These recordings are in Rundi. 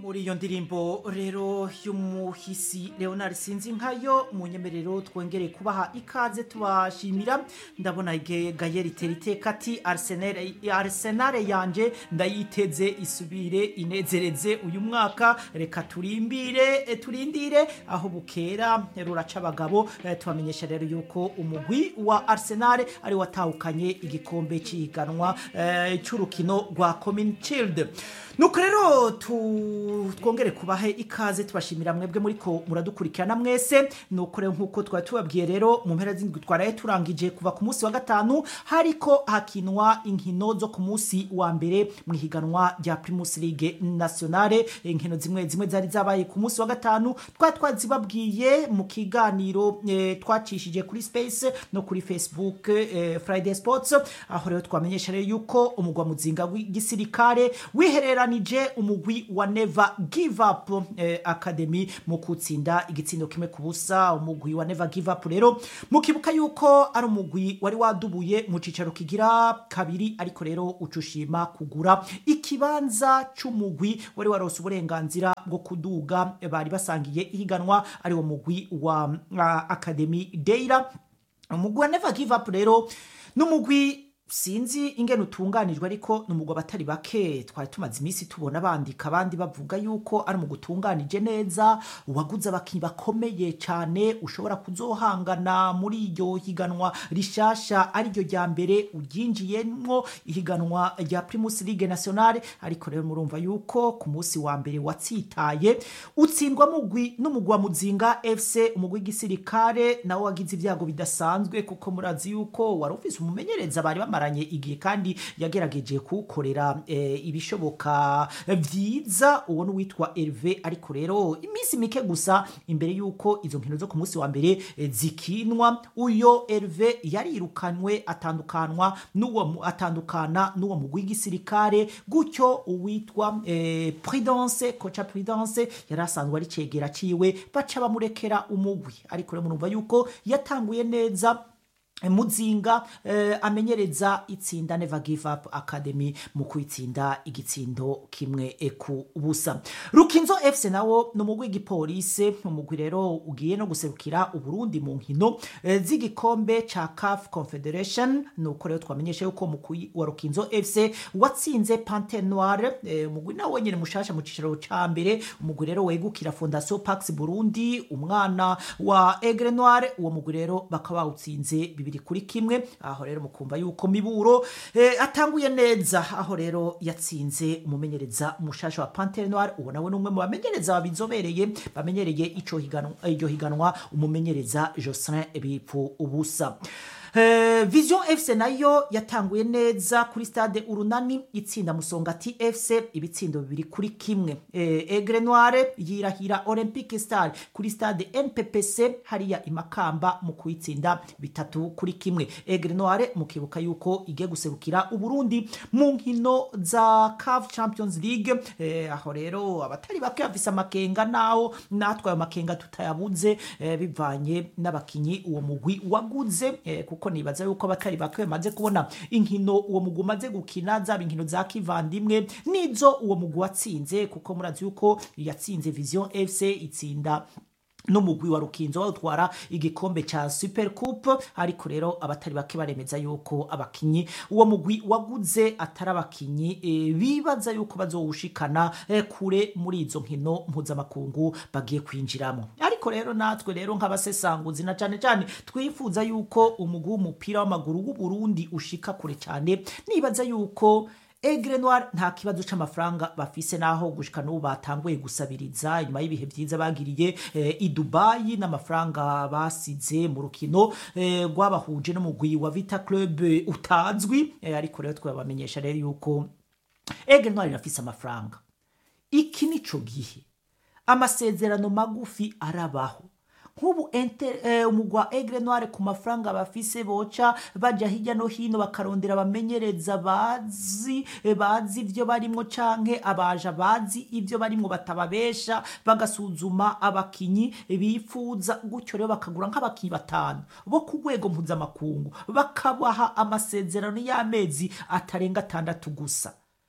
muri iyo ndirimbo rero y'umuhisi leonard sinzi nkayo mu nyemerero twongere kubaha ikaze tubashimira ndabona ge- gayeri teriteka ati arsenal arsenal yanje ndayiteze isubire inezereze uyu mwaka reka turimbire eh, turindire aho bukera ruraca abagabo eh, tubamenyesha rero yuko umugwi wa arsenal ari watahukanye igikombe c'ihiganwa eh, c'urukino rwa common shield nuko rero tu- twongere kubahe ikaze tubashimira mwebwe muriko muradukurikirana mwese nuko rero nkuko twari tubabwiye rero mu mpera z'indwi twaraye turangije kuva ku munsi wa gatanu hariko hakinwa inkino zo ku munsi wa mbere mu ihiganwa rya primus league nationale inkino zimwe zimwe zari zabaye ku munsi wa gatanu twari twazibabwiye mu kiganiro eh, twacishije kuri space no kuri facebook eh, friday sports aho rero twamenyesha rero yuko umugwa muzinga w'igisirikare wihereranije umugwi wa never give up eh, academy mu kutsinda igitsindo kimwe ku busa umugwi wa never give up rero mukibuka yuko ari umugwi wari wadubuye mu cicaro kigira kabiri ariko rero ucushima kugura ikibanza c'umugwi wari warose uburenganzira bwo kuduga bari basangiye ihiganwa ari wo mugwi wa uh, academy deira umugwi wa never give up rero n'umugwi sinzi ingene utunganijwe ariko ni umugwi abatari bake twari tumaze iminsi tubona bandika abandi bavuga yuko ari umugwi utunganije neza waguze abakinnyi bakomeye cyane ushobora kuzohangana muri iryo higanwa rishasha ariryo rya mbere uryinjiyemwo ihiganwa rya primus league nationale ariko rero murumva yuko ku munsi wa mbere watsitaye utsindwa mugwi n'umugwi wa muzinga fc umugwi w'igisirikare nawe wagize ibyago bidasanzwe kuko murazi yuko wari ufise umumenyereza bari bamaranye igihe kandi yagerageje kuwukorera eh, ibishoboka vyiza uwo n'uwitwa Herve ariko rero iminsi mike gusa imbere yuko izo nkino zo ku munsi wa mbere eh, zikinwa uyo Herve yarirukanywe atandukanwa n'uwo mu- atandukana n'uwo mugwi w'igisirikare gutyo uwitwa eh, Prudence koca Prudence yari asanzwe ari cegera ciwe baca bamurekera umugwi ariko rero murumva yuko yatanguye neza muzinga eh, amenyereza itsinda never give up academy mu kwitsinda igitsindo kimwe eh, ku busa rukinzo fc nawo ni umugwi w'igipolisi umugwi rero ugiye no guserukira uburundi mu nkino eh, z'igikombe ca caf confederation nuko rero twamenyesha yuko umugwi wa rukinzo fc watsinze pante noire eh, umugwi nawo nyene mushasha mu cicaro ca mbere umugwi rero wegukira fondation pax burundi umwana wa egre noire uwo mugwi rero bakaba bawutsinze bibiri kuri kimwe aho rero mukumva yuko miburo eh, atanguye neza aho rero yatsinze umumenyereza mushasha wa pantere noire uwo nawe ni umwe mu bamenyereza babizobereye bamenyereye ico higanwa iryo higanwa umumenyereza Jocelyn Bipfu ubusa Eh, vision fc nayo yatanguye neza kuri stade urunani itsinda musongati fc ibitsindo bibiri kuri kimwe eh, egre noire yirahira olympique star kuri stade nppc hariya imakamba mu kuyitsinda bitatu kuri kimwe egre noire mukibuka yuko igiye guserukira uburundi mu nkino za caf champions league eh, aho rero abatari bake bafise amakenga naho natwe ayo makenga tutayabuze eh, bivanye n'abakinyi uwo mugwi waguze eh, kuko nibaza yuko abatari bake bamaze kubona inkino uwo mugwi umaze gukina zaba inkino za kivandimwe nizo uwo mugwi watsinze kuko murazi yuko yatsinze vision fc itsinda n'umugwi wa rukinzo bawutwara igikombe ca super coupe ariko rero abatari bake baremeza yuko abakinyi uwo mugwi waguze atari abakinyi e, bibaza yuko bazowushikana e, kure muri izo nkino mpuzamakungu bagiye kwinjiramo ariko rero natwe rero nk'abasesanguzi na cane cane twifuza yuko umugwi w'umupira w'amaguru w'uburundi ushika kure cane nibaza yuko Egre Noir nta kibazo c'amafaranga bafise naho gushika n'ubu batanguye gusabiriza inyuma y'ibihe vyiza bagiriye eh, i Dubai n'amafaranga basize mu rukino eh, rwabahuje n'umugwi wa Vita Club eh, utazwi eh, ariko rero twabamenyesha rero yuko Egre Noir irafise amafaranga iki nico gihe amasezerano magufi arabaho nk'ubu enter- eh, umugwa egre noire ku mafaranga bafise boca baja hirya no hino bakarondera abamenyereza bazi eh, bazi ivyo barimwo canke abaja bazi ivyo barimwo batababesha bagasuzuma abakinyi bifuza gutyo rero bakagura nk'abakinyi batanu bo ku rwego mpuzamakungu bakabaha amasezerano y'amezi atarenga atandatu gusa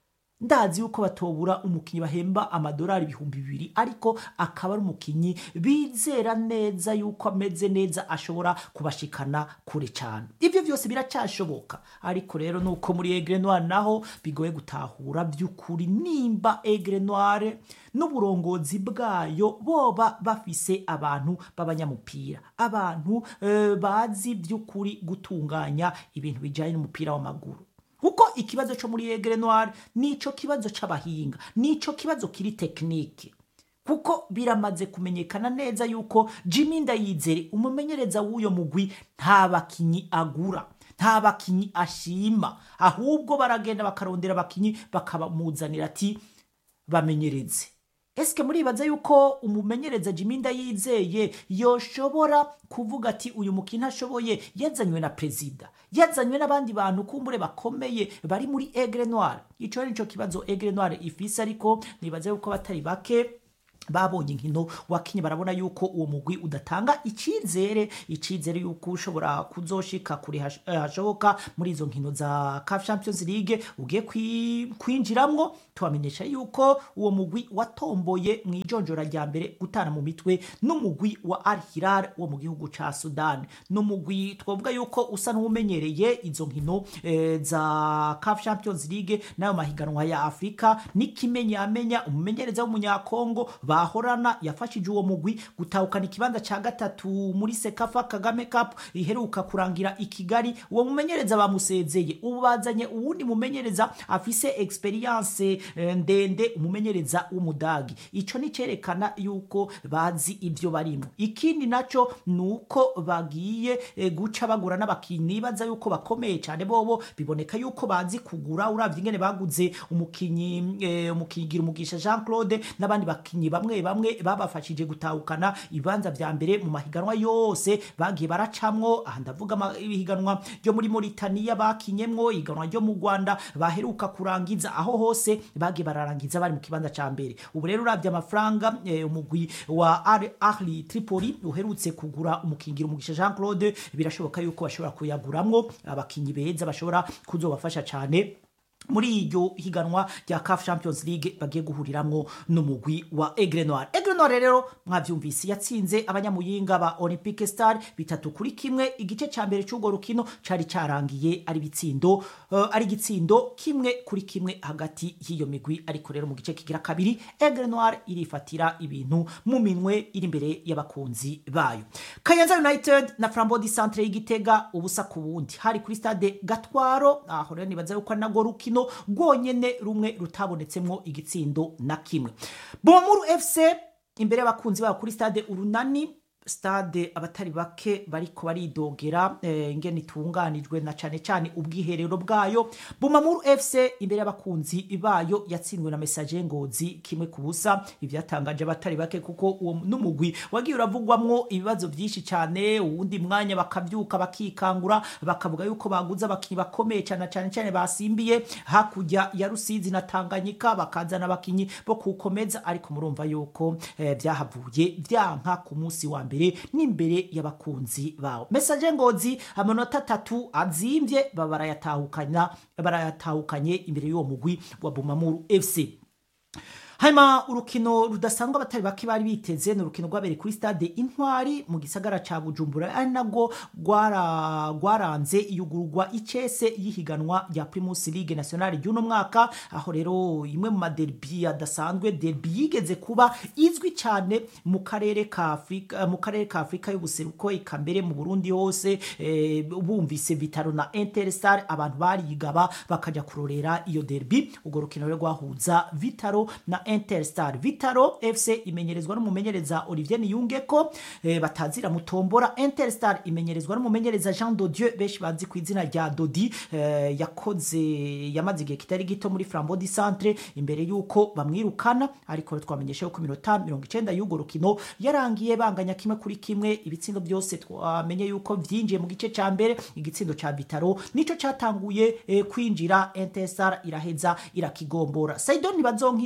ndazi yuko batobura umukinnyi bahemba amadolari ibihumbi bibiri ariko akaba ari umukinnyi bizera neza yuko ameze neza ashobora kubashikana kure cyane ibyo byose biracyashoboka ariko rero nuko muri Aigle Noire naho bigoye gutahura by'ukuri nimba Aigle Noire n'uburongozi bwayo boba bafise abantu b'abanyamupira abantu eh, bazi by'ukuri gutunganya ibintu bijyanye n'umupira w'amaguru kuko ikibazo cyo muri Aigle Noire nico kibazo c'abahinga nico kibazo kiri tekinike kuko biramaze kumenyekana neza yuko Jimmy Ndayizere umumenyereza w'uyo mugwi nta bakinyi agura nta bakinyi ashima ahubwo baragenda bakarondera abakinyi bakabamuzanira ati bamenyereze esike muribaza yuko umumenyereza Jimmy Ndayizeye yoshobora kuvuga ati uyu mukino ashoboye yazanywe na perezida yazanywe n'abandi bantu kumbure bakomeye bari muri Aigle Noire ico nico kibazo Aigle Noire ifise ariko nibaza yuko batari bake babonye inkino wakinye barabona yuko uwo mugwi udatanga icyizere icyizere yuko ushobora kuzoshika kure hash- eh, hashoboka muri izo nkino za CAF Champions League ugiye kwi- kwinjiramwo tubamenyesha yuko uwo mugwi watomboye mu ijonjora rya mbere gutana mu mitwe n'umugwi wa Al Hilal wo mu gihugu ca Sudan n'umugwi twavuga yuko usa n'umenyereye izo nkino eh, za CAF Champions League n'ayo mahiganwa ya Afrika n'ikimenyamenya umumenyereza w'umunyakongo bahorana yafashije uwo mugwi gutahukana ikibanza ca gatatu muri Sekafa Kagame Cup iheruka kurangira i Kigali uwo mumenyereza bamusezeye ubu bazanye uwundi mumenyereza afise experience eh, ndende umumenyereza w'umudagi ico ni cerekana yuko bazi ivyo barimo ikindi naco nuko bagiye eh, guca bagura n'abakinyi baza yuko bakomeye cyane bobo biboneka yuko bazi kugura uravye ingene baguze umukinyi eh, umukinyi gira umugisha Jean Claude n'abandi bakinyi bamwe bamwe babafashije gutahukana ibanza vya mbere mu mahiganwa yose bagiye baracamwo aha ndavuga ama- ibihiganwa ryo muri Mauritania bakinyemwo ihiganwa ryo mu Rwanda baheruka kurangiza aho hose bagiye bararangiza bari mu kibanza ca mbere ubu rero uravye amafaranga eh, umugwi wa Al Ahli Tripoli uherutse kugura umukingira umugisha Jean Claude birashoboka yuko bashobora kuyaguramwo abakinyi beza bashobora kuzobafasha cane muri iryo higanwa rya CAF Champions League bagiye guhuriramwo n'umugwi wa Aigle Noire. Aigle Noire rero mwavyumvise yatsinze abanyamuyinga ba Olympique Star bitatu kuri kimwe igice ca mbere c'urwo rukino cari carangiye ari bitsindo uh, ari gitsindo kimwe kuri kimwe hagati y'iyo migwi ariko rero mu gice kigira kabiri Aigle Noire irifatira ibintu mu minwe iri imbere y'abakunzi bayo. Kayanza United na Flambeau Centre y'Igitega ubusa ku bundi hari kuri stade Gatwaro aho rero nibaza yuko ari narwo rukino rwonyene rumwe rutabonetsemwo igitsindo na kimwe Bomuru FC imbere y'abakunzi babo kuri stade Urunani stade abatari bake bariko baridogera eh, ingene itunganijwe na cane cane ubwiherero bwayo Bumamuru FC imbere y'abakunzi bayo yatsinzwe na message ngozi kimwe ku busa ivyatangaje abatari bake kuko uwo n'umugwi wagiye uravugwamwo ibibazo vyinshi cane uwundi mwanya bakavyuka bakikangura bakavuga yuko baguze abakinyi bakomeye cane cane cane basimbiye hakurya ya Rusizi na Tanganyika bakazana abakinyi bo kukomeza ariko murumva yuko eh, vyahavuye vyanka ku munsi wa mbere n'imbere y'abakunzi bawo message ngozi amanota atatu azimvye baba barayatahukana barayatahukanye imbere y'uwo mugwi wa Bumamuru FC hanyuma urukino rudasanzwe abatari bake bari biteze ni urukino rwabereye kuri stade intwari mu gisagara ca bujumbura ari nabwo rwara- rwaranze iyugururwa icese y'ihiganwa rya primus league nationale ry'uno mwaka aho rero imwe mu maderbi adasanzwe derbi yigeze kuba izwi cyane mu karere ka afurika mu karere ka afurika y'ubuseruko eka mbere mu burundi hose eh, bumvise vitaro na interstar abantu barigaba bakaja kurorera iyo derbi urwo rukino rero rwahuza vitaro na interstar vitaro fc imenyerezwa n'umumenyereza olivier niyungeko eh, batazira mutombora interstar imenyerezwa n'umumenyereza jean dodieu benshi bazi ku izina rya dodi eh, yakoze yamaze igihe kitari gito muri flambeau du centre imbere y'uko bamwirukana ariko rero twamenyesha yuko iminota mirongo icenda y'urwo rukino yarangiye banganya kimwe kuri kimwe ibitsindo byose twamenye yuko vyinjiye mu gice ca mbere igitsindo ca vitaro nico catanguye eh, kwinjira interstar iraheza irakigombora saidon ntibazonkiza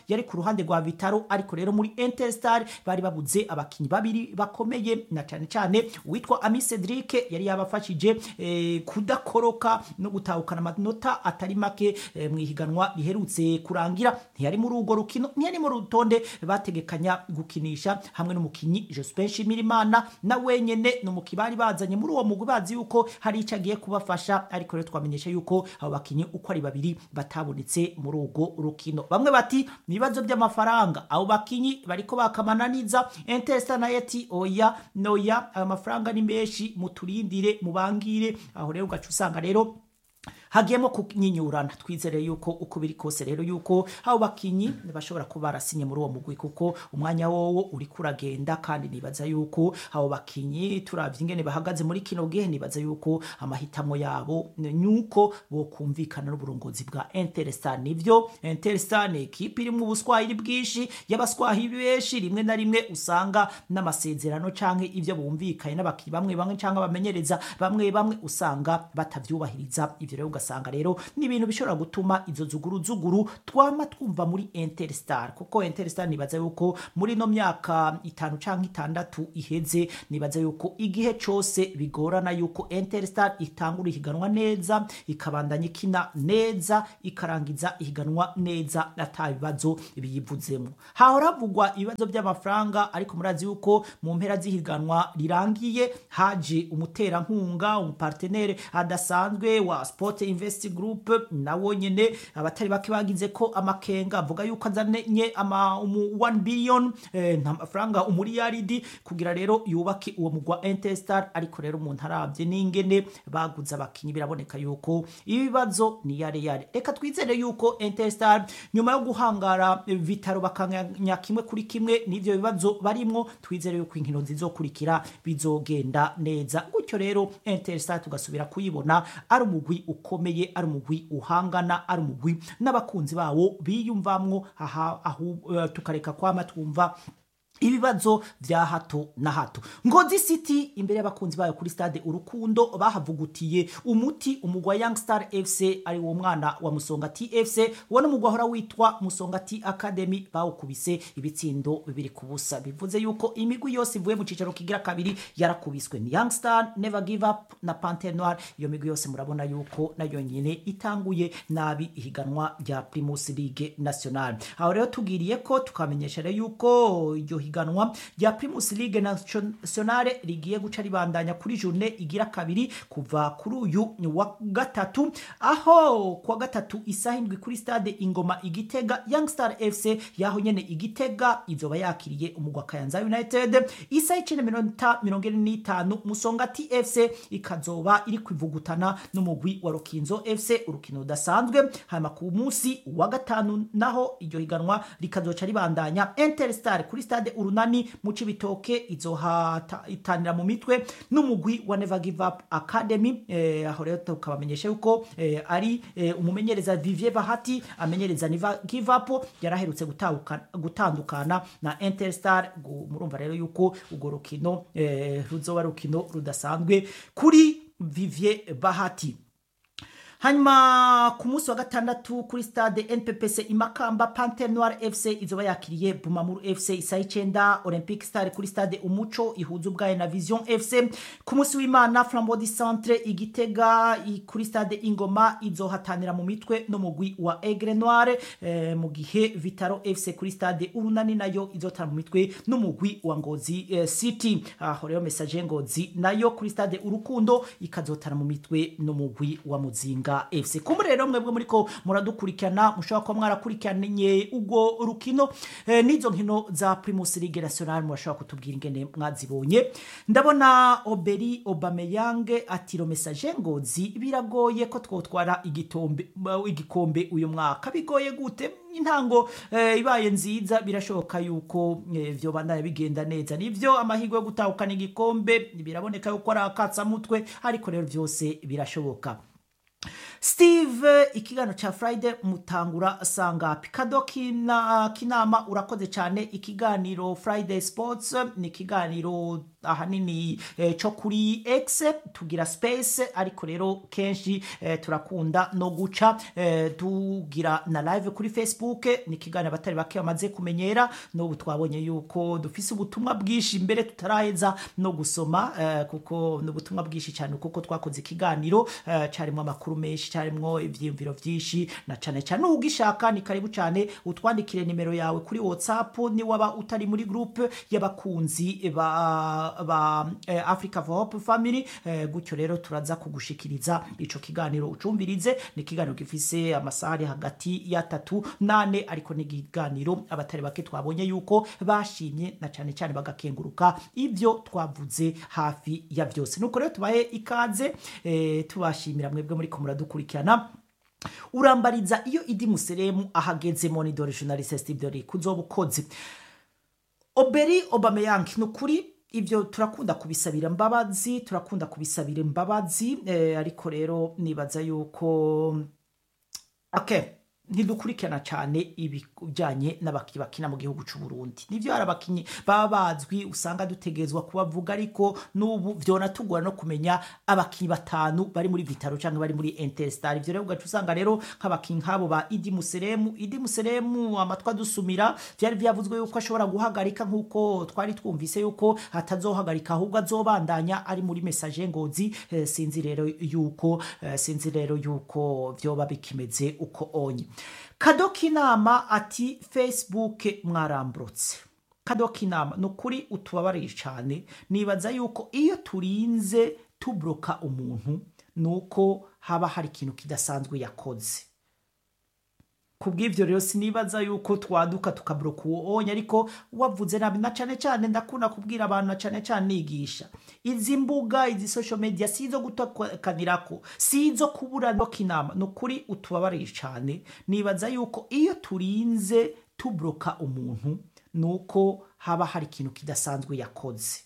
yari ku ruhande rwa vitaro ariko rero muri interstar bari babuze abakinnyi babiri bakomeye na cyane cyane uwitwa ami cedric yari yabafashije eh, kudakoroka no gutahukana amanota atari make eh, mu ihiganwa riherutse kurangira ntiyari muri urwo rukino ntiyari mu rutonde bategekanya gukinisha hamwe n'umukinnyi Jospin Nshimirimana na wenyene ni umukinnyi bari bazanye muri uwo mugwi bazi yuko hari icyo agiye kubafasha ariko rero twamenyesha yuko abo bakinnyi uko ari babiri batabonetse muri urwo rukino bamwe bati ni ibibazo by'amafaranga abo bakinnyi bariko bakamananiza Interesta na eti oya noya ayo mafaranga ni menshi muturindire mubangire aho rero ugaca usanga rero hagiyemo kunyinyurana twizere yuko uko biri kose rero yuko abo bakinyi bashobora kuba barasinye muri uwo mugwi kuko umwanya wowo uri kuragenda kandi nibaza yuko abo bakinyi turavye ingene bahagaze muri kino gihe nibaza yuko amahitamo yabo nuko bokumvikana n'uburongozi bwa Interstar nivyo Interstar ni ekipi irimwo ubuswahili bwinshi y'abaswahili benshi rimwe na rimwe usanga n'amasezerano canke ivyo bumvikanye n'abakinyi bamwe bamwe canke abamenyereza bamwe bamwe usanga batavyubahiriza ivyo rero ugasanga rero ni ibintu bishobora gutuma izo zuguru zuguru twama twumva muri Interstar kuko Interstar nibaza yuko muri no myaka itanu canke itandatu iheze nibaza yuko igihe cose bigorana yuko Interstar itangura ihiganwa neza ikabandanya ikina neza ikarangiza ihiganwa neza ata bibazo biyivuzemo hahora havugwa ibibazo by'amafaranga ariko murazi yuko mu mpera z'ihiganwa rirangiye haje umuterankunga umupartenere adasanzwe wa sport invest group nawo nyene abatari bake bagize ko amakenga avuga yuko azanye ama umu 1 billion eh, nta mafaranga umuriyaridi kugira rero yubake uwo mugwa Interstar ariko rero umuntu arabye n'ingene baguze abakinyi biraboneka yuko ibibazo ni yare yare reka twizere yuko Interstar nyuma yo guhangara eh, vitaro bakanya kimwe kuri kimwe n'ivyo bibazo barimwo twizere yuko inkino zizokurikira bizogenda neza gutyo rero Interstar tugasubira kuyibona ari umugwi ukomeye ari umugwi uhangana ari umugwi n'abakunzi bawo biyumvamwo aha aho uh, tukareka kwama twumva ibibazo vya hato na hato ngozi city imbere y'abakunzi bayo kuri stade urukundo bahavugutiye umuti umugwa young star fc ari wo mwana wa musongati fc wo n'umugwa ahora witwa musongati academy bawukubise ibitsindo bibiri ku busa bivuze yuko imigwi yose ivuye mu cicaro kigira kabiri yarakubiswe ni young star never give up na panter noir iyo migwi yose murabona yuko nayo nyine itanguye nabi ihiganwa rya primus league national aho rero tugiriye ko tukamenyesha rero yuko iryo higanwa rya Primus League Nationale rigiye guca ribandanya kuri journée igira kabiri kuva kuri uyu wa gatatu aho kwa gatatu isaha indwi kuri stade Ingoma Igitega Young Star FC yaho nyene Igitega izoba yakiriye umugwa Kayanza United isaha icenda minota mirongo ine n'itanu Musongati FC ikazoba iri kwivugutana n'umugwi wa Rukinzo FC urukino rudasanzwe hanyuma ku munsi wa gatanu naho iryo higanwa rikazoca ribandanya Interstar kuri stade urunani mu cibitoke izohatanira mu mitwe n'umugwi wa Never Give Up Academy eh, aho rero tukabamenyesha yuko eh, ari eh, umumenyereza Vivier Bahati amenyereza Never Give Up yaraherutse gutandukana na Interstar murumva rero yuko urwo rukino eh, ruzoba rukino rudasanzwe kuri Vivier Bahati hanyuma ku munsi wa gatandatu kuri stade nppc imakamba panter noir fc izoba yakiriye bumamuru fc isaha icenda olympic star kuri stade umuco ihuza ubwayo na vision fc ku munsi w'imana flambodi centre igitega kuri stade ingoma izohatanira mu mitwe n'umugwi wa egre noir eh, mu gihe vitaro fc kuri stade urunani nayo izotana mu mitwe n'umugwi wa ngozi eh, city aho rero message ngozi nayo kuri stade urukundo ikazotana mu mitwe n'umugwi wa muzinga fc kumbe rero mwebwe muriko muradukurikirana mushobora kuba mwarakurikiranye ubwo rukino eh, n'izo nkino za primus ligue national murashobora kutubwira ingene mwazibonye ndabona oberi obameyange atiro message ngozi biragoye ko twotwara igitombe igikombe uyu mwaka bigoye gute intango eh, ibaye nziza birashoboka yuko eh, vyo bandanya bigenda neza nivyo amahirwe yo gutahukana igikombe biraboneka yuko ari akatsamutwe ariko rero vyose birashoboka steve ikiganiro cya friday mutangura sangapi kado kina, kinama urakoze cyane ikiganiro friday sports ni ikiganiro ahanini eh, cyo kuri x tugira space ariko rero kenshi eh, turakunda no guca eh, tugira na live kuri facebook ni ikiganiro abatari bake bamaze kumenyera n'ubu twabonye yuko dufise ubutumwa bwinshi mbere tutaraheza no gusoma eh, kuko ni ubutumwa bwinshi cyane kuko twakoze ikiganiro eh, cyarimo amakuru menshi cyarimo ibyiyumviro byinshi na cyane cyane ugishaka ni karibu cyane utwandikire nimero yawe kuri whatsapp niwaba utari muri groupe y'abakunzi ba, ba eh, africa for hope family eh, gutyo rero turaza kugushikiriza ico kiganiro ucumvirize ni ikiganiro gifise amasaha ari hagati y'atatu nane ariko ni ikiganiro abatari bake twabonye yuko bashimye na cyane cyane bagakenguruka ibyo twavuze hafi ya byose nuko rero tubahe ikaze eh, tubashimira mwebwe muri ko muradukurikirana urambariza iyo idi museremu ahageze monidore journaliste steve dore kuzoba ukoze oberi obameyanki ni ukuri ibyo turakunda kubisabira imbabazi turakunda kubisabira imbabazi eh, ariko rero nibaza yuko okay ntidukurikirana cyane ibijyanye n'abakinnyi bakina mu gihugu cy'u Burundi nibyo hari abakinnyi baba bazwi usanga dutegerezwa kubavuga ariko n'ubu byonatugora no kumenya abakinnyi batanu bari muri vitaro cyangwa bari muri interstar ibyo rero ugaca usanga rero nk'abakinnyi nk'abo ba idi museremu idi museremu amatwi adusumira byari byavuzwe yuko ashobora guhagarika nk'uko twari twumvise yuko atazohagarika ahubwo azobandanya ari muri mesaje ngozi eh, sinzi rero yuko eh, sinzi rero yuko byoba bikimeze uko onye kadoka inama ati facebook mwaramburutse kadoka inama ni ukuri utubabariye cyane nibaza yuko iyo turinze tubroka umuntu ni uko haba hari ikintu kidasanzwe yakoze ku bw'ibyo rero sinibaza yuko twaduka tukabroka uwo onye ariko wavuze nabi na cyane cyane ndakunda kubwira abantu na cyane cyane nigisha izi mbuga izi social media si izo gutakanirako si izo kuburana inama ni ukuri utubabariye cyane nibaza yuko iyo turinze tubroka umuntu ni uko haba hari ikintu kidasanzwe yakoze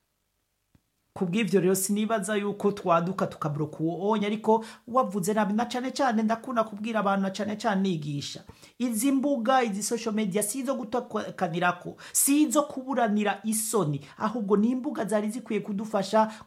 ku bw'ibyo rero sinibaza yuko twaduka tukabroka uwo onye ariko wavuze nabi na cyane cyane ndakunda kubwira abantu na cyane cyane nigisha izi mbuga izi social media si izo gutakanirako si izo kuburanira isoni ahubwo ni imbuga zari zikwiye kudufasha